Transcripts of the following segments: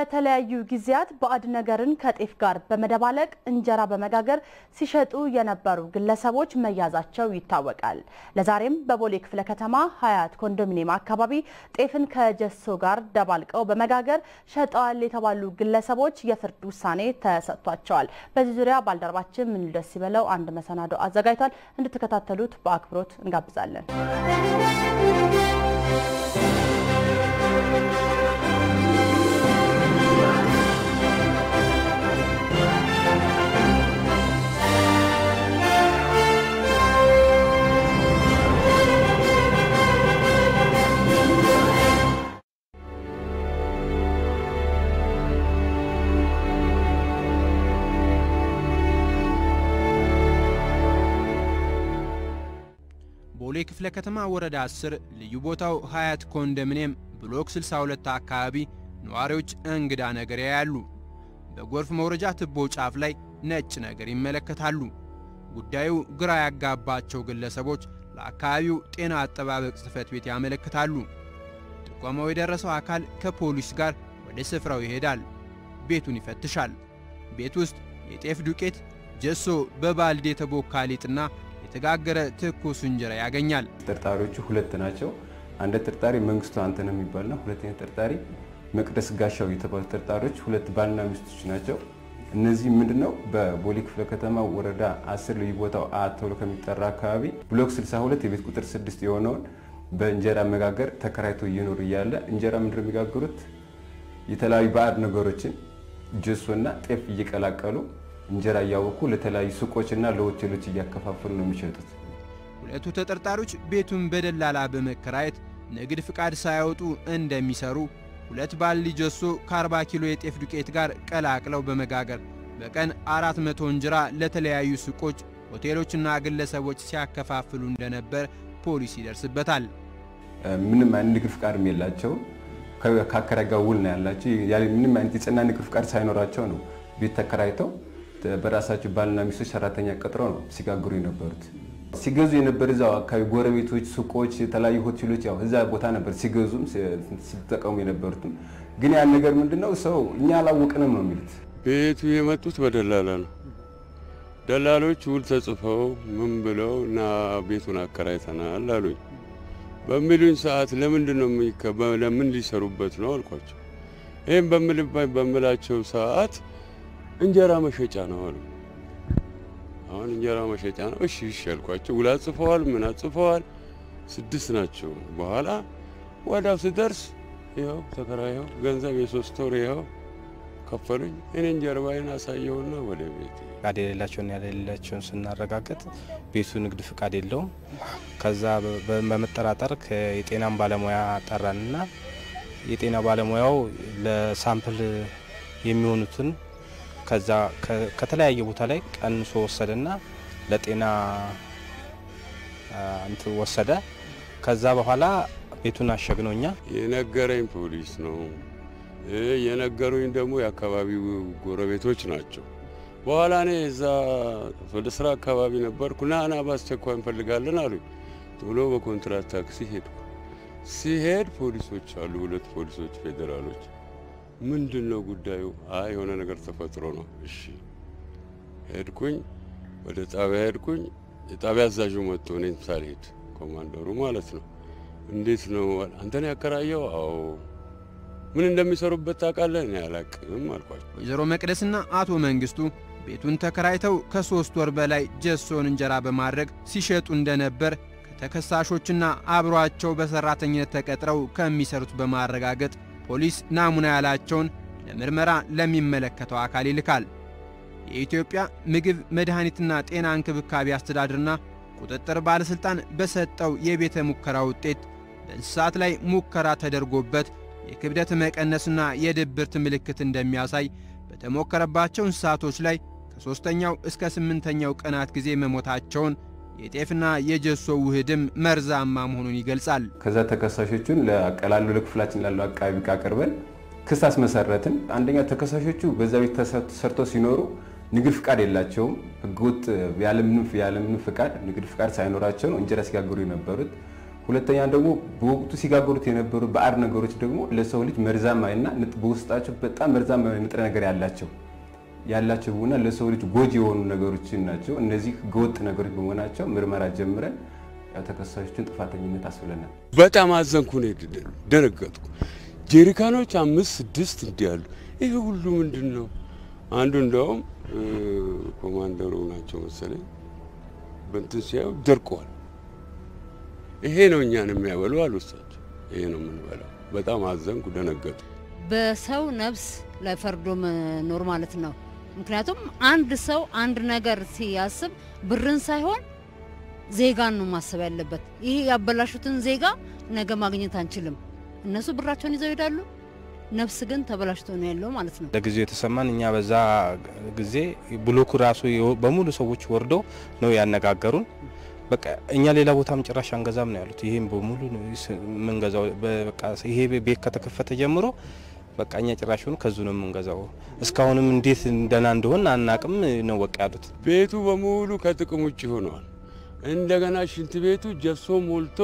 በተለያዩ ጊዜያት ባዕድ ነገርን ከጤፍ ጋር በመደባለቅ እንጀራ በመጋገር ሲሸጡ የነበሩ ግለሰቦች መያዛቸው ይታወቃል። ለዛሬም በቦሌ ክፍለ ከተማ ሀያት ኮንዶሚኒየም አካባቢ ጤፍን ከጀሶ ጋር ደባልቀው በመጋገር ሸጠዋል የተባሉ ግለሰቦች የፍርድ ውሳኔ ተሰጥቷቸዋል። በዚህ ዙሪያ ባልደረባችን ምን ደስ ይበለው አንድ መሰናዶ አዘጋጅቷል። እንድትከታተሉት በአክብሮት እንጋብዛለን። ቦሌ ክፍለ ከተማ ወረዳ 10 ልዩ ቦታው ሀያት ኮንዶሚኒየም ብሎክ 62 አካባቢ ነዋሪዎች እንግዳ ነገር ያያሉ። በጎርፍ መውረጃ ትቦ ጫፍ ላይ ነጭ ነገር ይመለከታሉ። ጉዳዩ ግራ ያጋባቸው ግለሰቦች ለአካባቢው ጤና አጠባበቅ ጽሕፈት ቤት ያመለክታሉ። ጥቆማው የደረሰው አካል ከፖሊስ ጋር ወደ ስፍራው ይሄዳል። ቤቱን ይፈትሻል። ቤት ውስጥ የጤፍ ዱቄት፣ ጀሶ፣ በባልዲ የተቦካ ሊጥና የተጋገረ ትኩስ እንጀራ ያገኛል። ተጠርጣሪዎቹ ሁለት ናቸው። አንድ ተጠርጣሪ መንግስቱ አንተነህ የሚባል ነው። ሁለተኛ ተጠርጣሪ መቅደስ ጋሻው የተባሉ ተጠርጣሪዎች ሁለት ባልና ሚስቶች ናቸው። እነዚህ ምንድነው በቦሌ ክፍለ ከተማ ወረዳ 10 ልዩ ቦታው አ ተብሎ ከሚጠራ አካባቢ ብሎክ 62 የቤት ቁጥር 6 የሆነውን በእንጀራ መጋገር ተከራይቶ እየኖሩ እያለ እንጀራ ምንድነው የሚጋግሩት የተለያዩ ባዕድ ነገሮችን ጀሶና ጤፍ እየቀላቀሉ እንጀራ እያወኩ ለተለያዩ ሱቆችና ለሆቴሎች እያከፋፈሉ ነው የሚሸጡት። ሁለቱ ተጠርጣሪዎች ቤቱን በደላላ በመከራየት ንግድ ፍቃድ ሳያወጡ እንደሚሰሩ ሁለት ባልዲ ጀሶ ከ40 ኪሎ የጤፍ ዱቄት ጋር ቀላቅለው በመጋገር በቀን 400 እንጀራ ለተለያዩ ሱቆች፣ ሆቴሎችና ግለሰቦች ሲያከፋፍሉ እንደነበር ፖሊስ ይደርስበታል። ምንም አይነት ንግድ ፍቃድም የላቸውም። ከአከራይ ጋር ውል ነው ያላቸው። ምንም አይነት የጸና ንግድ ፍቃድ ሳይኖራቸው ነው ቤት ተከራይተው በራሳቸው ባልና ሚስቶች ሰራተኛ ቀጥረው ነው ሲጋግሩ የነበሩት። ሲገዙ የነበር እዛው አካባቢ ጎረቤቶች፣ ሱቆች፣ የተለያዩ ሆቴሎች ያው እዛ ቦታ ነበር ሲገዙም ሲጠቀሙ የነበሩትም። ግን ያን ነገር ምንድነው ሰው እኛ አላወቅንም ነው የሚሉት። ቤቱ የመጡት በደላላ ነው። ደላሎች ውል ተጽፈው ምን ብለው እና ቤቱን አከራይተናል አሉኝ። በሚሉኝ ሰዓት ለምንድን ነው ለምን ሊሰሩበት ነው አልኳቸው። ይህም በምላቸው ሰዓት እንጀራ መሸጫ ነው አሉ። አሁን እንጀራ መሸጫ ነው። እሺ እሺ ያልኳቸው ውላ ጽፈዋል፣ ምን ጽፈዋል። ስድስት ናቸው። በኋላ ወዳው ስደርስ ይኸው ተከራየው ገንዘብ የሶስት ወር ይኸው ከፈሉኝ። እኔን ጀርባዬን አሳየውና ወደ ቤት ፍቃድ የሌላቸውን ያሌላቸውን ስናረጋግጥ ቤቱ ንግድ ፍቃድ የለውም። ከዛ በመጠራጠር የጤናን ባለሙያ ጠራንና የጤና ባለሙያው ለሳምፕል የሚሆኑትን ከዛ ከተለያየ ቦታ ላይ ቀንሶ ወሰደና ለጤና እንትን ወሰደ። ከዛ በኋላ ቤቱን አሸግነው እኛ የነገረኝ ፖሊስ ነው። የነገሩኝ ደግሞ የአካባቢው ጎረቤቶች ናቸው። በኋላ እኔ እዛ ወደ ስራ አካባቢ ነበርኩ። ና ና በአስቸኳይ እንፈልጋለን አሉኝ። ቶሎ በኮንትራት ታክሲ ሄድኩ። ሲሄድ ፖሊሶች አሉ፣ ሁለት ፖሊሶች ፌዴራሎች ምንድን ነው ጉዳዩ? አይ የሆነ ነገር ተፈጥሮ ነው። እሺ ሄድኩኝ፣ ወደ ጣቢያ ሄድኩኝ። የጣቢያ አዛዡ መጥቶ እኔን ሳልሄድ ኮማንደሩ ማለት ነው። እንዴት ነው አንተን ያከራየው? አዎ ምን እንደሚሰሩበት ታውቃለህ? እኔ አላቅም አልኳቸው። ወይዘሮ መቅደስና አቶ መንግስቱ ቤቱን ተከራይተው ከሦስት ወር በላይ ጀሶን እንጀራ በማድረግ ሲሸጡ እንደነበር ከተከሳሾችና አብሯቸው በሠራተኝነት ተቀጥረው ከሚሰሩት በማረጋገጥ ፖሊስ ናሙና ያላቸውን ለምርመራ ለሚመለከተው አካል ይልካል። የኢትዮጵያ ምግብ መድኃኒትና ጤና እንክብካቤ አስተዳደርና ቁጥጥር ባለሥልጣን በሰጠው የቤተ ሙከራ ውጤት በእንስሳት ላይ ሙከራ ተደርጎበት የክብደት መቀነስና የድብርት ምልክት እንደሚያሳይ በተሞከረባቸው እንስሳቶች ላይ ከሦስተኛው እስከ ስምንተኛው ቀናት ጊዜ መሞታቸውን የጤፍና የጀሶ ውህድም መርዛማ መሆኑን ይገልጻል። ከዛ ተከሳሾቹን ለቀላሉ ለክፍላችን ላለው አቃቢ ሕግ አቅርበን ክስ አስመሰረትን። አንደኛ ተከሳሾቹ በዛ ቤት ተሰርተው ሲኖሩ ንግድ ፍቃድ የላቸውም። ህገወጥ ያለምንም ያለምንም ፍቃድ ንግድ ፍቃድ ሳይኖራቸው ነው እንጀራ ሲጋግሩ የነበሩት። ሁለተኛ ደግሞ በወቅቱ ሲጋገሩት የነበሩ ባዕድ ነገሮች ደግሞ ለሰው ልጅ መርዛማ እና በውስጣቸው በጣም መርዛማ ንጥረ ነገር ያላቸው ያላቸው እና ለሰው ልጅ ጎጂ የሆኑ ነገሮች ናቸው። እነዚህ ህገወጥ ነገሮች በመሆናቸው ምርመራ ጀምረን ተከሳሾችን ጥፋተኝነት አስብለናል። በጣም አዘንኩ ነው ደነገጥኩ። ጄሪካኖች አምስት ስድስት እንዲህ ያሉ ይሄ ሁሉ ምንድን ነው? አንዱ እንደውም ኮማንደሩ ናቸው መሰለኝ በእንትን ሲያዩ ደርቀዋል። ይሄ ነው እኛን የሚያበሉ አሉ እሳቸው። ይሄ ነው የምንበላው። በጣም አዘንኩ፣ ደነገጡ። በሰው ነፍስ ላይ ፈርዶ መኖር ማለት ነው። ምክንያቱም አንድ ሰው አንድ ነገር ሲያስብ ብርን ሳይሆን ዜጋን ነው ማሰብ ያለበት። ይሄ ያበላሹትን ዜጋ ነገ ማግኘት አንችልም። እነሱ ብራቸውን ይዘው ይሄዳሉ። ነፍስ ግን ተበላሽቶ ነው ያለው ማለት ነው። ለጊዜው የተሰማን እኛ በዛ ጊዜ ብሎኩ ራሱ በሙሉ ሰዎች ወርደው ነው ያነጋገሩን። በቃ እኛ ሌላ ቦታም ጭራሽ አንገዛም ነው ያሉት። ይሄም በሙሉ የምንገዛው በቃ ይሄ ቤት ከተከፈተ ጀምሮ በቃ እኛ ጭራሹን ከዙ ነው የምንገዛው። እስካሁንም እንዴት እንደና እንደሆን አናቅም ነው በቃ ያሉት። ቤቱ በሙሉ ከጥቅም ውጭ ሆነዋል። እንደገና ሽንት ቤቱ ጀሶ ሞልቶ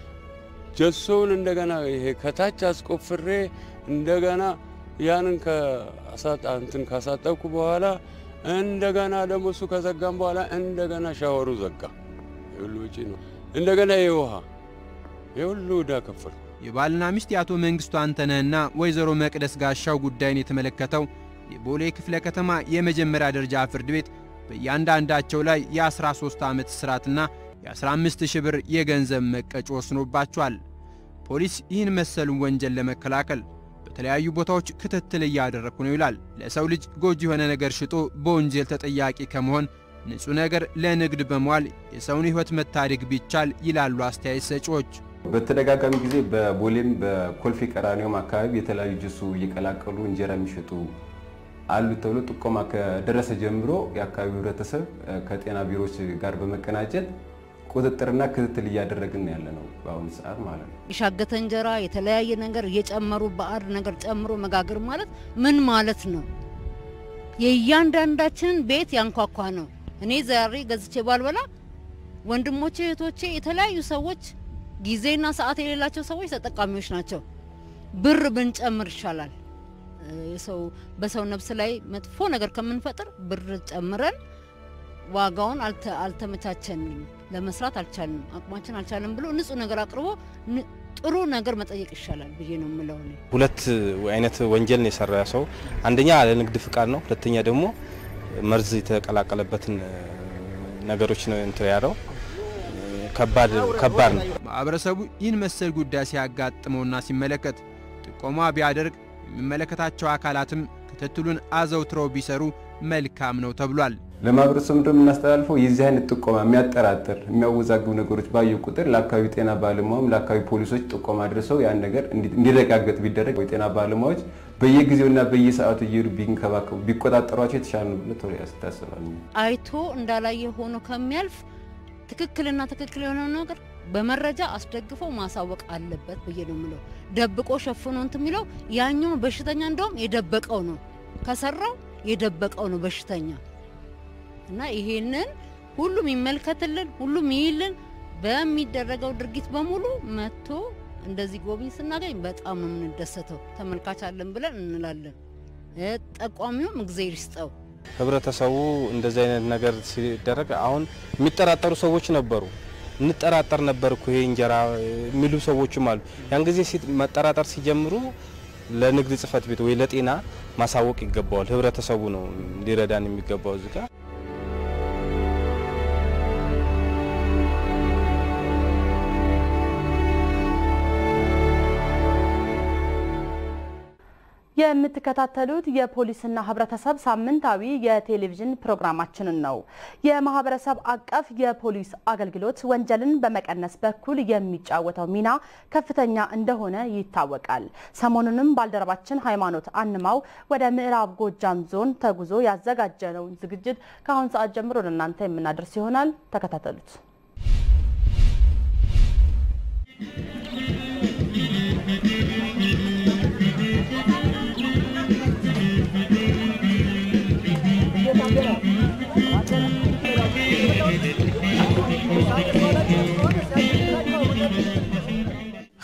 ጀሶውን እንደገና ይሄ ከታች አስቆፍሬ እንደገና ያንን እንትን ካሳጠብኩ በኋላ እንደገና ደግሞ እሱ ከዘጋም በኋላ እንደገና ሻወሩ ዘጋ። የሁሉ ወጪ ነው። እንደገና የውሃ የሁሉ ዕዳ ከፈል። የባልና ሚስት የአቶ መንግስቱ አንተነህና ወይዘሮ መቅደስ ጋሻው ጉዳይን የተመለከተው የቦሌ ክፍለ ከተማ የመጀመሪያ ደረጃ ፍርድ ቤት በእያንዳንዳቸው ላይ የ13 ዓመት እስራትና የ15 ሺህ ብር የገንዘብ መቀጮ ወስኖባቸዋል። ፖሊስ ይህን መሰሉን ወንጀል ለመከላከል በተለያዩ ቦታዎች ክትትል እያደረግኩ ነው ይላል። ለሰው ልጅ ጎጂ የሆነ ነገር ሽጦ በወንጀል ተጠያቂ ከመሆን ንጹሕ ነገር ለንግድ በመዋል የሰውን ሕይወት መታደግ ቢቻል ይላሉ አስተያየት ሰጪዎች። በተደጋጋሚ ጊዜ በቦሌም በኮልፌ ቀራኒዮም አካባቢ የተለያዩ ጅሱ እየቀላቀሉ እንጀራ የሚሸጡ አሉ ተብሎ ጥቆማ ከደረሰ ጀምሮ የአካባቢው ህብረተሰብ ከጤና ቢሮዎች ጋር በመቀናጀት ቁጥጥርና ክትትል እያደረግን ያለ ነው በአሁኑ ሰዓት ማለት ነው። የሻገተ እንጀራ የተለያየ ነገር እየጨመሩ ባዕድ ነገር ጨምሮ መጋገር ማለት ምን ማለት ነው? የእያንዳንዳችንን ቤት ያንኳኳ ነው። እኔ ዛሬ ገዝቼ ባልበላ ወንድሞቼ፣ እህቶቼ፣ የተለያዩ ሰዎች ጊዜና ሰዓት የሌላቸው ሰዎች ተጠቃሚዎች ናቸው። ብር ብንጨምር ይሻላል። የሰው በሰው ነፍስ ላይ መጥፎ ነገር ከምንፈጥር ብር ጨምረን ዋጋውን አልተመቻቸንም፣ ለመስራት አልቻልንም፣ አቅማችን አልቻለም ብሎ ንጹህ ነገር አቅርቦ ጥሩ ነገር መጠየቅ ይሻላል ብዬ ነው የምለው። ሁለት አይነት ወንጀል ነው የሰራ ሰው፣ አንደኛ ለንግድ ፍቃድ ነው፣ ሁለተኛ ደግሞ መርዝ የተቀላቀለበትን ነገሮች ነው እንትን ያለው። ከባድ ከባድ ነው። ማህበረሰቡ ይህን መሰል ጉዳይ ሲያጋጥመውና ሲመለከት ጥቆማ ቢያደርግ የሚመለከታቸው አካላትም ክትትሉን አዘውትረው ቢሰሩ መልካም ነው ተብሏል። ለማህበረሰቡ እንደምናስተላልፈው የዚህ አይነት ጥቆማ የሚያጠራጥር የሚያወዛግቡ ነገሮች ባዩ ቁጥር ለአካባቢ ጤና ባለሙያም ለአካባቢ ፖሊሶች ጥቆማ አድርሰው ያን ነገር እንዲረጋገጥ ቢደረግ የጤና ባለሙያዎች በየጊዜውና በየሰዓቱ እየሄዱ ቢንከባከቡ ቢቆጣጠሯቸው የተሻለ ነው ብሎ ተወ ያስታስባል። አይቶ እንዳላየ ሆኖ ከሚያልፍ ትክክልና ትክክል የሆነው ነገር በመረጃ አስደግፎ ማሳወቅ አለበት ብዬ ነው የምለው። ደብቆ ሸፍኖ እንትን የሚለው ያኛው በሽተኛ እንደውም የደበቀው ነው ከሰራው የደበቀው ነው በሽተኛ እና ይሄንን ሁሉም ይመልከትልን፣ ሁሉም ይይልን። በሚደረገው ድርጊት በሙሉ መጥቶ እንደዚህ ጎብኝ ስናገኝ በጣም ነው የምንደሰተው። ተመልካች አለን ብለን እንላለን። ጠቋሚውም እግዜር ይስጠው። ህብረተሰቡ እንደዚህ አይነት ነገር ሲደረግ አሁን የሚጠራጠሩ ሰዎች ነበሩ። እንጠራጠር ነበር እኮ ይሄ እንጀራ የሚሉ ሰዎችም አሉ። ያን ጊዜ መጠራጠር ሲጀምሩ ለንግድ ጽሕፈት ቤት ወይ ለጤና ማሳወቅ ይገባዋል። ህብረተሰቡ ነው ሊረዳን የሚገባው እዚህ ጋር የምትከታተሉት የፖሊስና ህብረተሰብ ሳምንታዊ የቴሌቪዥን ፕሮግራማችንን ነው። የማህበረሰብ አቀፍ የፖሊስ አገልግሎት ወንጀልን በመቀነስ በኩል የሚጫወተው ሚና ከፍተኛ እንደሆነ ይታወቃል። ሰሞኑንም ባልደረባችን ሃይማኖት አንማው ወደ ምዕራብ ጎጃም ዞን ተጉዞ ያዘጋጀነውን ዝግጅት ከአሁን ሰዓት ጀምሮ ለእናንተ የምናደርስ ይሆናል። ተከታተሉት።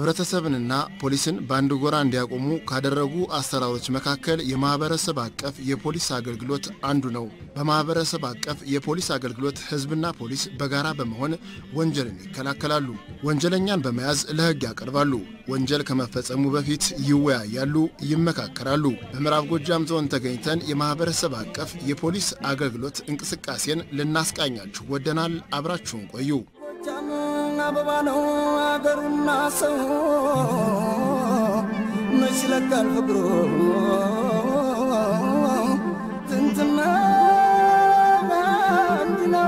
ህብረተሰብንና ፖሊስን በአንድ ጎራ እንዲያቆሙ ካደረጉ አሰራሮች መካከል የማህበረሰብ አቀፍ የፖሊስ አገልግሎት አንዱ ነው። በማህበረሰብ አቀፍ የፖሊስ አገልግሎት ህዝብና ፖሊስ በጋራ በመሆን ወንጀልን ይከላከላሉ። ወንጀለኛን በመያዝ ለህግ ያቀርባሉ። ወንጀል ከመፈጸሙ በፊት ይወያያሉ፣ ይመካከራሉ። በምዕራብ ጎጃም ዞን ተገኝተን የማህበረሰብ አቀፍ የፖሊስ አገልግሎት እንቅስቃሴን ልናስቃኛችሁ ወደናል። አብራችሁን ቆዩ። አበባ ነው አገሩና ሰው መች ለካል ፍቅሩ ትንትና አንድ ነው።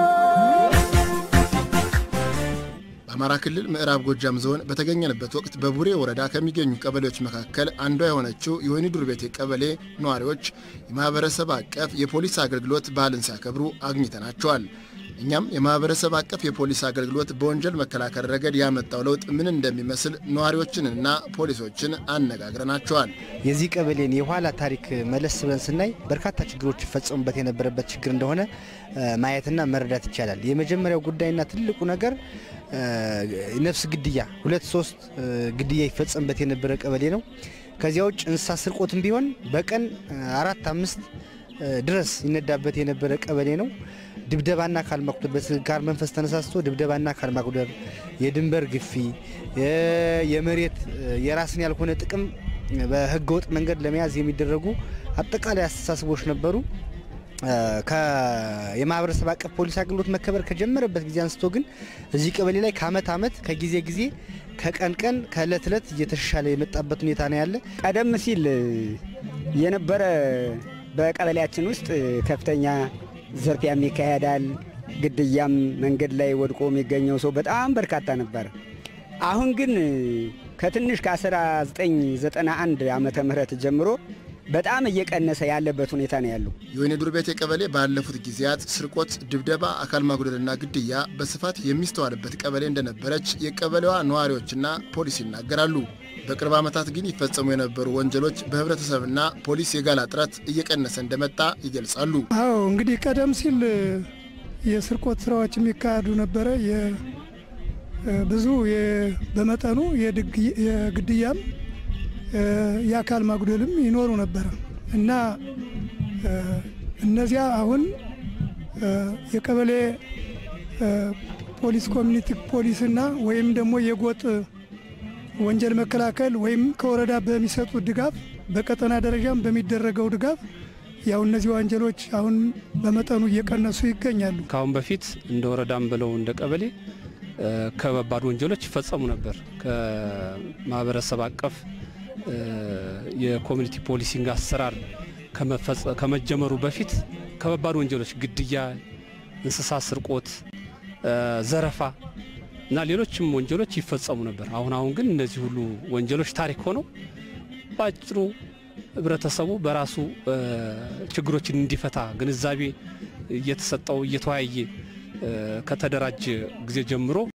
በአማራ ክልል ምዕራብ ጎጃም ዞን በተገኘንበት ወቅት በቡሬ ወረዳ ከሚገኙ ቀበሌዎች መካከል አንዷ የሆነችው የወይኒ ዱር ቤቴ ቀበሌ ነዋሪዎች የማህበረሰብ አቀፍ የፖሊስ አገልግሎት በዓልን ሲያከብሩ አግኝተናቸዋል። እኛም የማህበረሰብ አቀፍ የፖሊስ አገልግሎት በወንጀል መከላከል ረገድ ያመጣው ለውጥ ምን እንደሚመስል ነዋሪዎችንና ፖሊሶችን አነጋግረናቸዋል። የዚህ ቀበሌን የኋላ ታሪክ መለስ ብለን ስናይ በርካታ ችግሮች ይፈጸሙበት የነበረበት ችግር እንደሆነ ማየትና መረዳት ይቻላል። የመጀመሪያው ጉዳይና ትልቁ ነገር ነፍስ ግድያ፣ ሁለት ሶስት ግድያ ይፈጸምበት የነበረ ቀበሌ ነው። ከዚያ ውጭ እንስሳ ስርቆትም ቢሆን በቀን አራት አምስት ድረስ ይነዳበት የነበረ ቀበሌ ነው። ድብደባና አካል ማጉደል በስካር መንፈስ ተነሳስቶ ድብደባና አካል ማጉደል፣ የድንበር ግፊ፣ የመሬት የራስን ያልሆነ ጥቅም በህገ ወጥ መንገድ ለመያዝ የሚደረጉ አጠቃላይ አስተሳሰቦች ነበሩ። የማህበረሰብ አቀፍ ፖሊስ አገልግሎት መከበር ከጀመረበት ጊዜ አንስቶ ግን እዚህ ቀበሌ ላይ ከአመት አመት ከጊዜ ጊዜ ከቀን ቀን ከእለት እለት እየተሻሻለ የመጣበት ሁኔታ ነው ያለ። ቀደም ሲል የነበረ በቀበሌያችን ውስጥ ከፍተኛ ዝርፊያም ይካሄዳል። ግድያም መንገድ ላይ ወድቆ የሚገኘው ሰው በጣም በርካታ ነበር። አሁን ግን ከትንሽ ከ1991 ዓመተ ምህረት ጀምሮ በጣም እየቀነሰ ያለበት ሁኔታ ነው ያለው። የወይኒ ዱር ቤቴ ቀበሌ ባለፉት ጊዜያት ስርቆት፣ ድብደባ፣ አካል ማጉደልና ግድያ በስፋት የሚስተዋልበት ቀበሌ እንደነበረች የቀበሌዋ ነዋሪዎችና ፖሊስ ይናገራሉ። በቅርብ ዓመታት ግን ይፈጸሙ የነበሩ ወንጀሎች በህብረተሰብና ፖሊስ የጋላ ጥረት እየቀነሰ እንደመጣ ይገልጻሉ። አዎ እንግዲህ ቀደም ሲል የስርቆት ስራዎች የሚካሄዱ ነበረ። ብዙ በመጠኑ የግድያም የአካል ማጉደልም ይኖሩ ነበረ እና እነዚያ አሁን የቀበሌ ፖሊስ ኮሚኒቲ ፖሊስና ወይም ደግሞ የጎጥ ወንጀል መከላከል ወይም ከወረዳ በሚሰጡት ድጋፍ በቀጠና ደረጃም በሚደረገው ድጋፍ ያው እነዚህ ወንጀሎች አሁን በመጠኑ እየቀነሱ ይገኛሉ። ከአሁን በፊት እንደ ወረዳም ብለው እንደ ቀበሌ ከባድ ወንጀሎች ይፈጸሙ ነበር። ከማህበረሰብ አቀፍ የኮሚኒቲ ፖሊሲንግ አሰራር ከመጀመሩ በፊት ከባድ ወንጀሎች ግድያ፣ እንስሳት ስርቆት፣ ዘረፋ እና ሌሎችም ወንጀሎች ይፈጸሙ ነበር። አሁን አሁን ግን እነዚህ ሁሉ ወንጀሎች ታሪክ ሆነው በአጭሩ ህብረተሰቡ በራሱ ችግሮችን እንዲፈታ ግንዛቤ እየተሰጠው እየተወያየ ከተደራጀ ጊዜ ጀምሮ